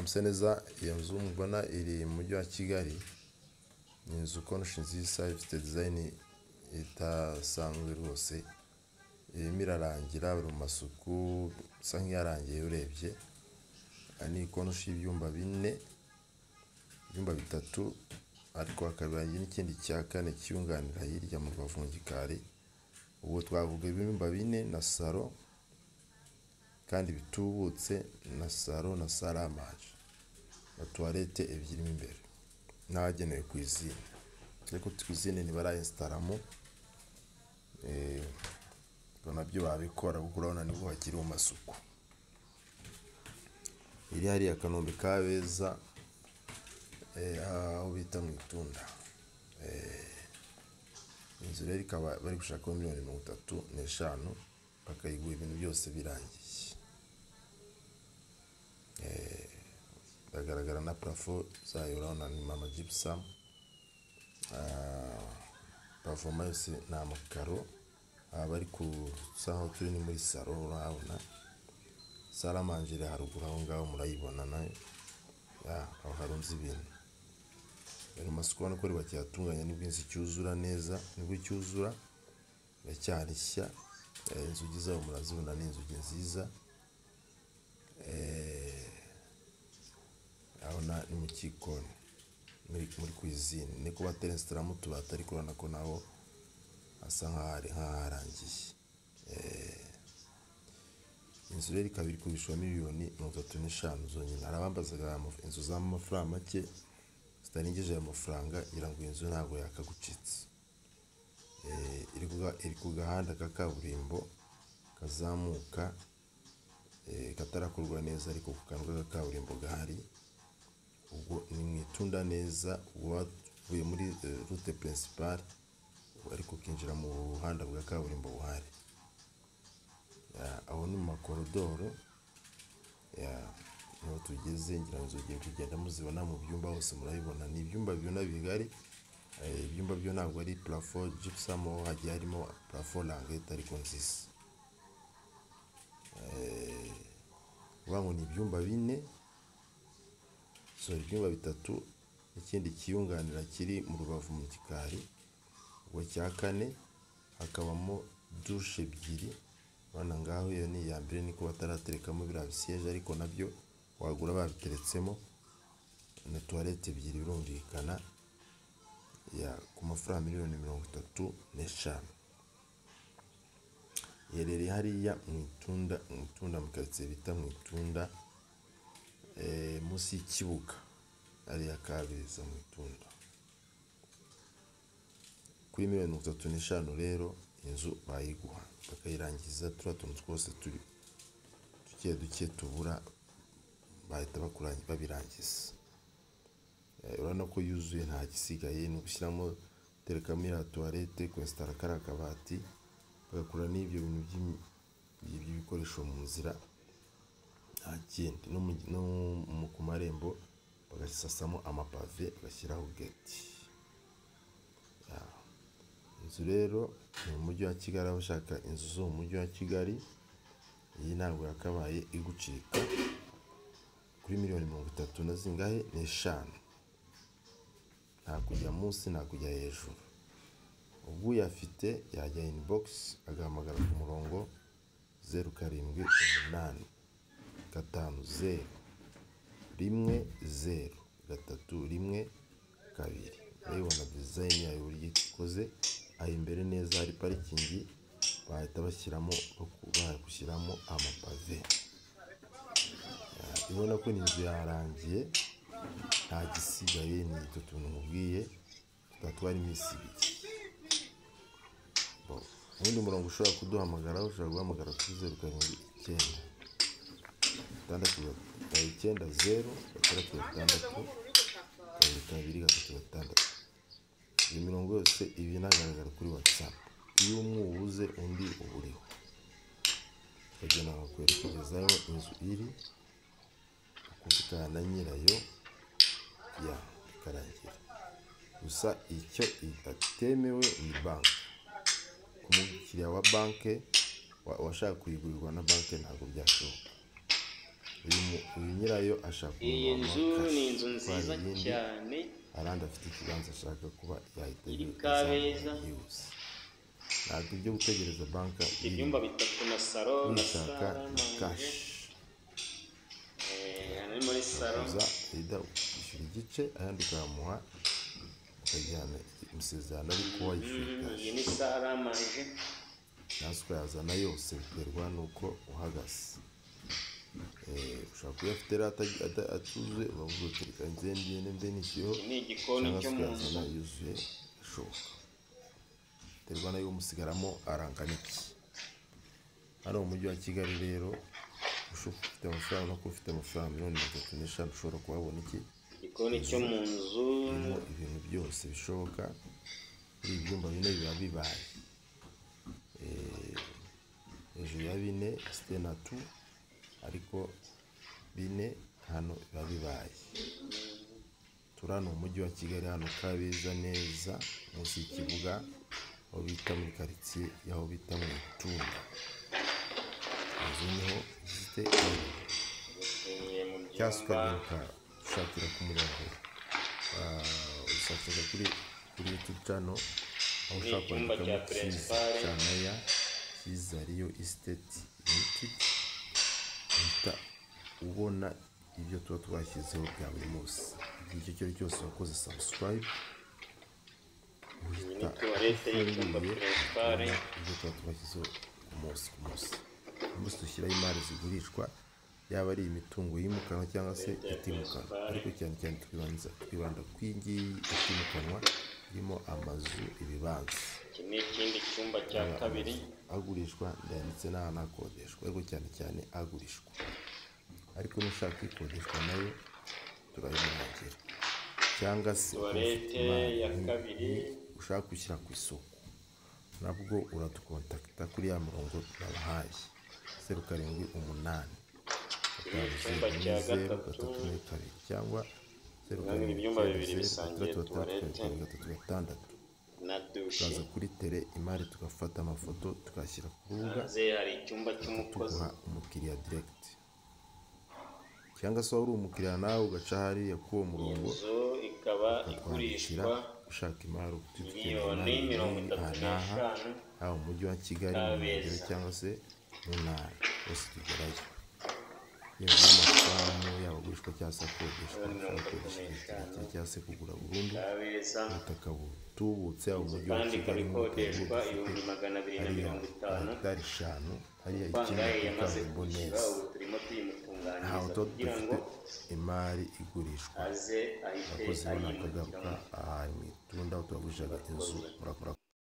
Muse neza iyo nzu mubona iri mu mujyi wa Kigali, ni inzu konoshi nziza ifite dizayini idasanzwe rwose, irimo irarangira iri mu masuku isa nk'iyarangiye urebye, ni konoshi y'ibyumba bine, ibyumba bitatu ariko hakaba n'ikindi cya kane kiyunganira hirya mu rubavu mu gikari, ubwo twavuga ibyumba bine na saro kandi bitubutse na saro na sale a manje na tuwarete ebyiri mo imbere n'ahagenewe kwizine, ariko kwizine ntibarayesitaramo ubwo nabyo babikora kuko urabona nibwo bakiri mu masuku, iri hariya Kanombe Kabeza aho bita mu Itunda, inzu rero ikaba bari gushakaho miliyoni mirongo itatu n'eshanu bakayigura ibintu byose birangiye, hagaragara na parafo zayo urabona ni amajibusamu, pavoma yose ni amakaro, aha bari ku saha turi ni muri saro urahabona, sale a manje iri haruguru aho ngaho murayibona nayo, aho harunze ibintu, ayo masuku urabona ko bari bakiyatunganya nibwo inzu icyuzura neza, nibwo icyuzura iracyari nshya, inzugi zayo murazibona ni inzugi nziza, urabona ni mu gikoni muri kwizine, ni ko bateresitaramo utubati ariko urabona ko naho hasa nk'aharangiye, inzu rero ikaba iri kugurishwa miliyoni mirongo itatu n'eshanu zonyine, hari abambazaga inzu z'amafaranga make zitarengeje ayo mafaranga ngira ngo iyi nzu ntabwo yakagucitse, iri ku gahanda ka kaburimbo kazamuka katarakorwa neza ariko ku kantu ka kaburimbo gahari, ubwo ni mu Itunda neza uvuye muri rute puresipare ariko ukinjira mu buhanda bwa kaburimbo buhari, aho ni mu makorodoro niho tugeze ngira ngo muzagenda mugenda muzibona mu byumba hose murabibona, ni ibyumba ubona bigari, ibyumba byo ntabwo ari parafo jibusamu hagiye harimo parafo rangete ariko nziza, ni ukuvuga ngo ni ibyumba bine, sori ibyumba bitatu n'ikindi kiyunganira kiri mu rubavu mu gikari, ubwo icya kane hakabamo dushe ebyiri, urabona ngaho iyo ni iya mbere niko bataraterekamo biriya bisiyeje ariko nabyo wagura babiteretsemo, na tuwarete ebyiri birumvikana, ku mafaranga miliyoni mirongo itatu n'eshanu, iherereye hariya mu Itunda, mu Itunda mu karitsiye bita mu Itunda munsi y'ikibuga hariya Kabeza mu Itunda, kuri miliyoni mirongo itatu n'eshanu rero inzu bayiguha bakayirangiza turiya tuntu twose duke duke tubura bahita babirangiza, urabona ko yuzuye nta gisigaye ni ugushyiramo guterekamo iriya tuwarete, kwesitara kariya kabati, bagakura n'ibyo bintu by'ibikoresho mu nzira, nta kindi no ku marembo bagasasamo amapave bagashyiraho geti, inzu rero ni mu mujyi wa Kigali aho ushaka inzu zo mu mujyi wa Kigali, iyi ntabwo yakabaye igucika, kuri miliyoni mirongo itatu na zingahe n'eshanu, nta kujya munsi nta kujya hejuru, uyafite yajya inibogisi agahamagara ku murongo zeru karindwi umunani gatanu zeru rimwe zeru gatatu rimwe kabiri, urabibona dizayini yayo uburyo ikoze, aha imbere neza hari parikingi bahita bashyiramo gushyiramo amapave, urabona ko ni inzu yarangiye nta gisigaye ni utu tuntu nkubwiye tutatwara iminsi ibiri, uwundi murongo ushobora kuduhamagaraho ushobora guhamagara kuri zeru karindwi icyenda gatandatu icyenda zeru gatandatu gatandatu kabiri kabiri gatatu gatandatu, iyi mirongo yose iba inagaragara kuri watsapu, iyo umwe uwubuze undi uba uriho, bakagenda bakakwerekerezaho inzu iri ukuvugana na nyirayo bikarangira, gusa icyo itatemewe ni banki, ku mukiriya wa banki wa- uwashaka kuyigurirwa na banki ntabwo byashoboka uyu mu- uyu nyirayo ashaka kumuha iyi nzu cash. ni inzu Atwara nziza iyindi, cyane arandi afite ikibanza ashaka kuba yahita Iri yu- Kabeza. yuse ntabwo ibyo gutegereza banki ifite ibyumba bitatu na salo na ubishaka sala na na manje kashi Eh, ari muri salo uza ida ukishyura igice ayandi ukayamuha ukajyana imisezerano ariko wayishyura Mm, cash. iyi ni sala na manje nawe ukayazana yose biterwa n'uko uhagaze Eh, ushobora kuba afite rero ataj- ata- atuzuye uravuga uti reka nze ngende mbe nishyuyeho iki ni igikoni cyangwa se cyo mu nzu ukayazana yuzuye ishoboka biterwa nayo umusigaramo arangana iki hano mu mujyi wa kigali rero ushobora kuba ufite amafaranga no kuba ufite amafaranga miliyoni mirongo itatu n'eshanu ushobora kuhabona iki igikoni cyo mu nzu birimo ibintu byose bishoboka kuri ibi byumba bine biba bibaye Eh, hejuru ya bine site na tu ariko bine hano biba bibaye turi hano mu mujyi wa kigali hano kabeza neza munsi y'ikibuga aho bita muri karitsiye y'aho bita mu itunda inzu niho ifite iri eh, mu cyangwa se byumba ukagaruka ushakira ku murongo usakira kuri kuri yutubu cano aho Ni ushobora icyumba kwandikamo cya cyiza Principale. canaya cyiza riyo isiteti yutiki uhita ubona ibyo tuba twashyizeho bya buri munsi igihe icyo ari cyo cyose wakoze sabusikarayibe iyi ni tuwarete y'icyumba perezidare ibyo tuba twashyizeho ku munsi ku munsi ku munsi dushyiraho imari zigurishwa yaba ari imitungo yimukanwa cyangwa se itimukanwa ariko cyane cyane twibanza twibanda ku iyi ngiyi itimukanwa irimo amazu ibibanza iki ni ikindi cyumba cya kabiri agurishwa ndetse n'ahantu hakodeshwa ariko cyane cyane agurishwa ariko n'ushaka ikodeshwa nayo turayimurangira cyangwa se tuwarete ya kabiri ushaka gushyira ku isoko nabwo uradukontakita kuri ya mirongo babahaye zeru karindwi umunani gatanu Icyumba zeru cya ine zeru gatatu. gatatu ine kabiri cyangwa zeru Nanone karindwi ibyumba zeru bibiri zeru bisangiye gatandatu gatandatu tuwarete. karindwi gatatu gatandatu na dushe tukaza kuri tere imari tugafata amafoto tukayashyira ku rubuga hanze hari icyumba cy'umukozi tuguha umukiriya diregiti cyangwa se waba uri umukiriya nawe ugaca hariya k'uwo iyi murongo nzu ikaba ukatwandikira igurishwa ushaka imari utuye miliyoni mirongo itatu aha n'eshanu haba mu mujyi wa kigali mu nkengero Kabeza. cyangwa se mu ntara hose tugerayo yaba amafamu yaba agurishwa cyangwa se akodeshwa Miliyoni ushobora mirongo itatu gukodesha igihe kirekire n'eshanu. cyangwa se kugura burundu kabeza ubutaka butubutse yaba umujyi wa kandi ikaba kigali ikodeshwa butubutse ibihumbi magana abiri na hariya mirongo itanu hegitari eshanu hariya amafaranga ikintu ye yamaze kaburimbo kwishyura neza ubu turimo tuyimutunganyiriza ntawe tuba kugira ngo dufite imari igurishwa aze ahite abakozi b'akagabo ayimukiramo ka aha mu itunda turagurishaga inzu murakora